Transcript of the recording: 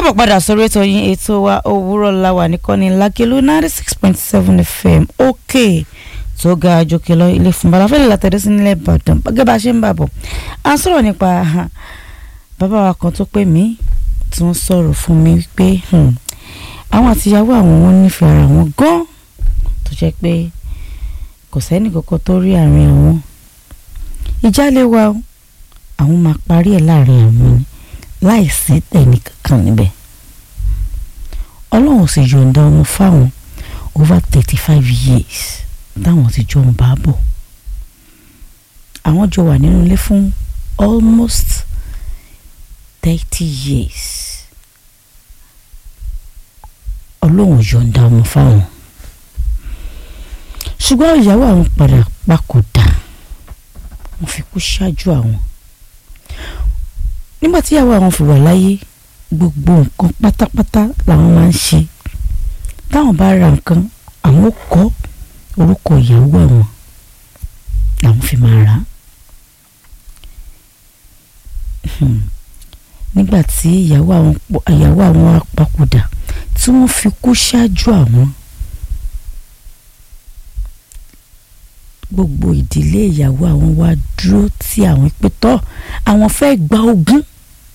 káàbọ̀ padà sórí ètò yín ètò wa òwúrọ̀ láwà nìkànnì lákèlú ninety six point seven fm òkè tó ga àjòkè lọ ilé fún balafẹ́lẹ́ látẹ̀dẹ́ sí nílẹ̀ ìbàdàn gẹ́gẹ́ bá a ṣe ń bà bọ̀ à ń sọ̀rọ̀ nípa bàbá wa kan tó pè mí tí wọ́n sọ̀rọ̀ fún mi wípé àwọn àtìyàwó àwọn wọn nífẹ̀ẹ́ ara wọn gan tó jẹ́ pé kò sẹ́ni kankan tó rí àárín àwọn ìjà lè wà o àwọn máa parí ẹ̀ láàrin àwọn ni láì sí tẹ̀lé kankan níbẹ̀ ọlọ́run sì yọ̀ǹda ọmọ fáwọn over thirty five years táwọn ti jọ ń bá bọ̀ àwọn jọ wà nínú ilé fún almost thirty years ọlọ́run yọ̀ǹda ọmọ fáwọn ṣùgbọ́n ìyàwó àwọn padà papòdà wọ́n fi kú ṣáájú àwọn nígbà tí ìyàwó àwọn fi wà láyé gbogbo nǹkan pátápátá làwọn máa ń ṣe táwọn bá ra nǹkan àwọn kọ orúkọ ìyàwó àwọn làwọn fi máa rà á nígbà tí ìyàwó àwọn ìyàwó àwọn papòdà tí wọ́n fi kú ṣáájú àwọn gbogbo ìdílé ìyàwó àwọn wá dúró tí àwọn pé tọ́ àwọn fẹ́ gba ogún